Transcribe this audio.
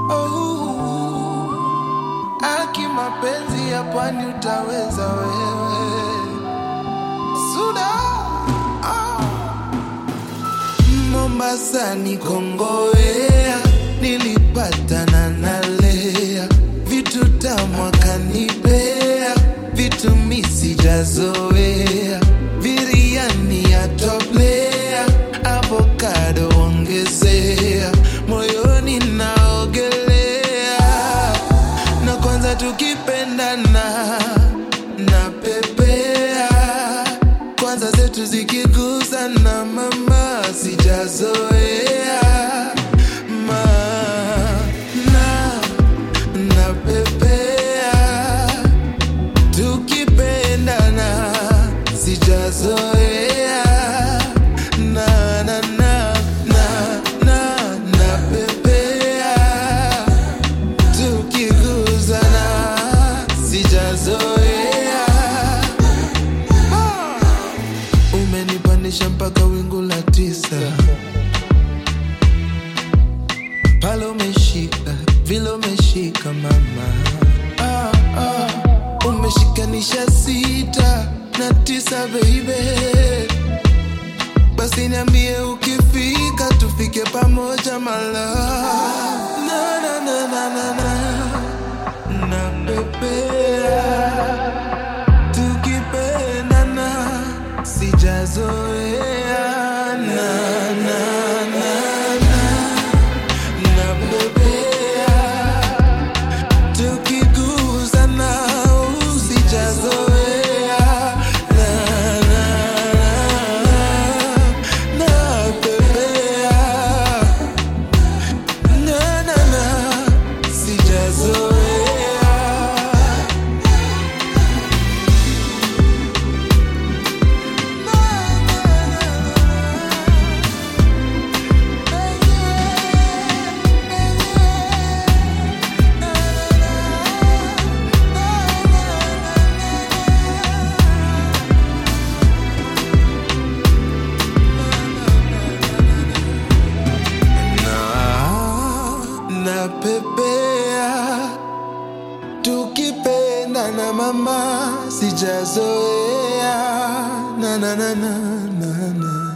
Oh, aki mapenzi ya pwani utaweza wewe Suda oh. Mombasa ni kongowea, nilipatana na Lea, vitu tamu akanipea, vitu mi sijazoea, biriani ya toplea, avocado ongezea, moyoni naogelea, na kwanza tukipendana na pepea kwanza zetu zikigusana mama sijazoea ma na na pepea tukipendana sijazoea na na na na na na pepea tukigusana sijazoea umenipandisha mpaka wingu la tisa pale umeshika vile umeshika mama ah, ah. umeshikanisha sita na tisa beibe basi niambie ukifika tufike pamoja mala na, na, na, na, na, na. na pepea tukipendana sijazoea na na na na na bebea tukiguzana sijazoea na na na na bebea na na na sijazoea na na pepea tukipenda na mama sijazoea na na na na na na